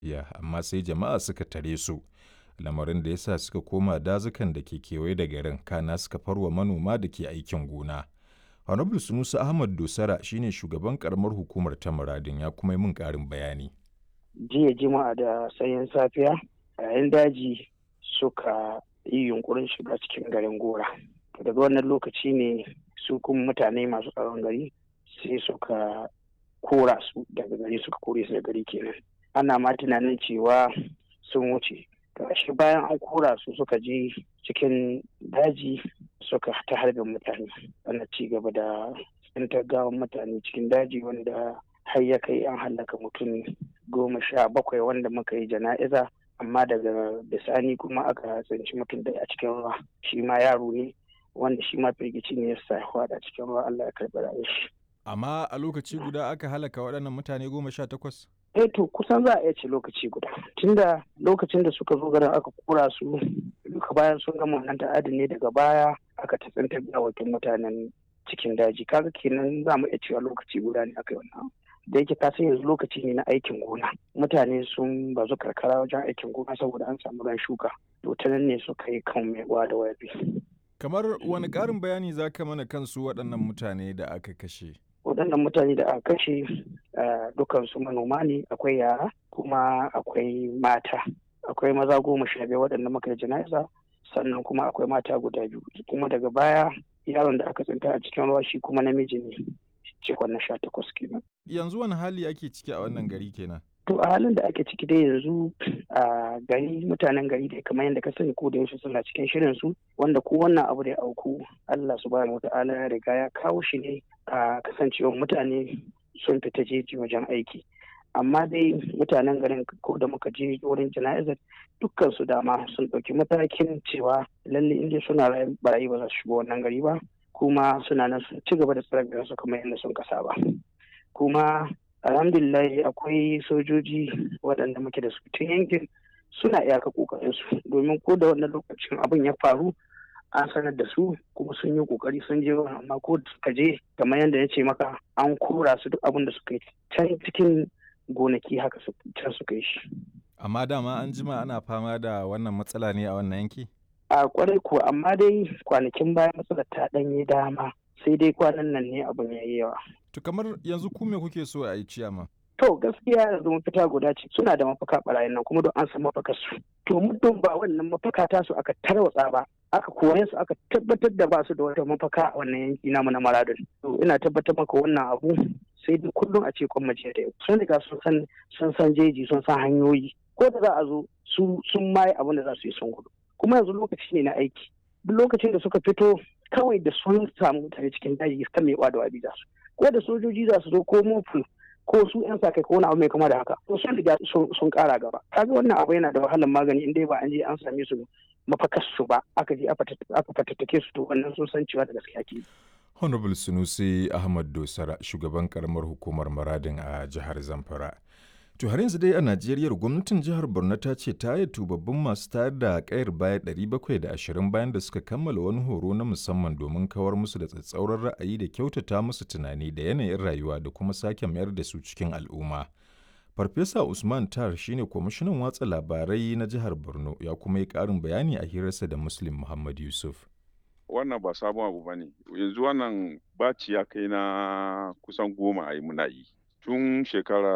ya amma sai jama'a suka tare su lamarin da ya sa suka koma dazukan da ke kewaye da garin kana suka farwa manoma da ke aikin gona. Honorable Sunusi Ahmad Dosara shine shugaban karamar hukumar ta muradin ya kuma yi min ƙarin bayani. Jiya jima'a da sanyin safiya yayin daji suka yi yunkurin shiga cikin garin gora. Daga wannan lokaci ne su kuma mutane masu tsaron gari sai suka kora su daga gari suka kore su da gari kenan. Ana ma tunanin cewa sun wuce. Gashi bayan an kora su suka je cikin daji suka ta harbin mutane ana ci gaba da tsintar gawan mutane cikin daji wanda har ya kai an hallaka mutum goma sha bakwai wanda muka yi jana'iza amma daga bisani kuma aka tsinci mutum da a cikin ruwa shi ma yaro ne wanda shi ma firgici ne ya sa a cikin ruwa Allah ya karɓi rayuwar shi. Amma a lokaci guda aka halaka waɗannan mutane goma sha takwas? eh to kusan za a iya ce lokaci guda tunda lokacin da suka zo garin aka kura su duka bayan sun gama wannan ta'adin ne daga baya aka tatsantar gawakin mutanen cikin daji kaga kenan za mu iya cewa lokaci guda ne aka yi wannan da yake ka san yanzu lokaci ne na aikin gona mutane sun bazu karkara wajen aikin gona saboda an samu ran shuka to ta nan ne suka yi kan mai da wayabi kamar wani ƙarin bayani za ka mana kansu waɗannan mutane da aka kashe waɗannan mutane da aka kashe dukansu manoma ne akwai yara kuma akwai mata akwai maza goma sha biyar waɗanda muka yi jana'iza sannan kuma akwai mata guda biyu kuma daga baya yaron da aka tsinta a cikin ruwa shi kuma namiji ne cikon na sha takwas kenan. yanzu wani hali ake ciki a wannan gari kenan to a halin da ake ciki dai yanzu a gari mutanen gari da kamar yadda ka sani ko da yaushe suna cikin shirin su wanda ko wannan abu da ya auku Allah subhanahu wata'ala ya riga ya kawo shi ne a kasancewar mutane sun fita jeji wajen aiki amma dai mutanen garin ko da muka je wurin jana'izar dukkan su dama sun ɗauki matakin cewa lalle inda suna barayi ba za su shigo wannan gari ba kuma suna nan sun ci gaba da tsare su kamar yadda sun kasa ba kuma alhamdulillah akwai sojoji waɗanda muke da su tun yankin suna iyaka ƙoƙarin su domin ko da wannan lokacin abin ya faru an sanar da su kuma sun yi kokari sun je amma ko suka je kamar yadda ya ce maka an kora su duk abin da suka yi can cikin gonaki haka can suka yi shi. Amma dama an jima ana fama da wannan matsala ne a wannan yanki? A kwarai kuwa amma dai kwanakin baya matsalar ta ɗanye dama sai dai kwanan nan ne abin ya yi yawa. To kamar yanzu ku me kuke so a yi ciyama? To gaskiya yanzu mafita guda ce suna da mafaka barayin nan kuma don an san mafakar su. To muddin ba wannan mafaka ta su aka tarwatsa ba aka kore su aka tabbatar da ba su da wata mafaka a wannan yanki namu na Maradun. To ina tabbatar maka wannan abu sai dai kullum a ce kwan mace da yau. Sun riga sun san sun san jeji sun san hanyoyi ko da za a zo su sun maye abin da za su yi sun gudu. Kuma yanzu lokaci ne na aiki. Duk lokacin da suka fito kawai da sun samu mutane cikin daji kan mai da wabi za su. Ko da sojoji za su zo ko mofu ko su yan sa kai ko wani abu mai kama da haka to sun riga sun kara gaba kaga wannan abu yana da wahalar magani in dai ba an je an same su mafakar su ba aka je aka fatattake su to wannan sun san cewa da gaskiya ke honorable sunusi ahmad dosara shugaban karamar hukumar maradin a jihar zamfara to har yanzu dai a najeriya gwamnatin jihar borno ta ce ta yi tubabbin masu tayar da kayar baya 720 bayan da suka kammala wani horo na musamman domin kawar musu da tsatsauran ra'ayi da kyautata musu tunani da yanayin rayuwa da kuma sake mayar da su cikin al'umma farfesa usman tar shine kwamishinan watsa labarai na jihar borno ya kuma yi karin bayani a hirarsa da muslim muhammad yusuf wannan ba sabon abu ba ne yanzu wannan baci ya kai na kusan goma a yi muna yi tun shekara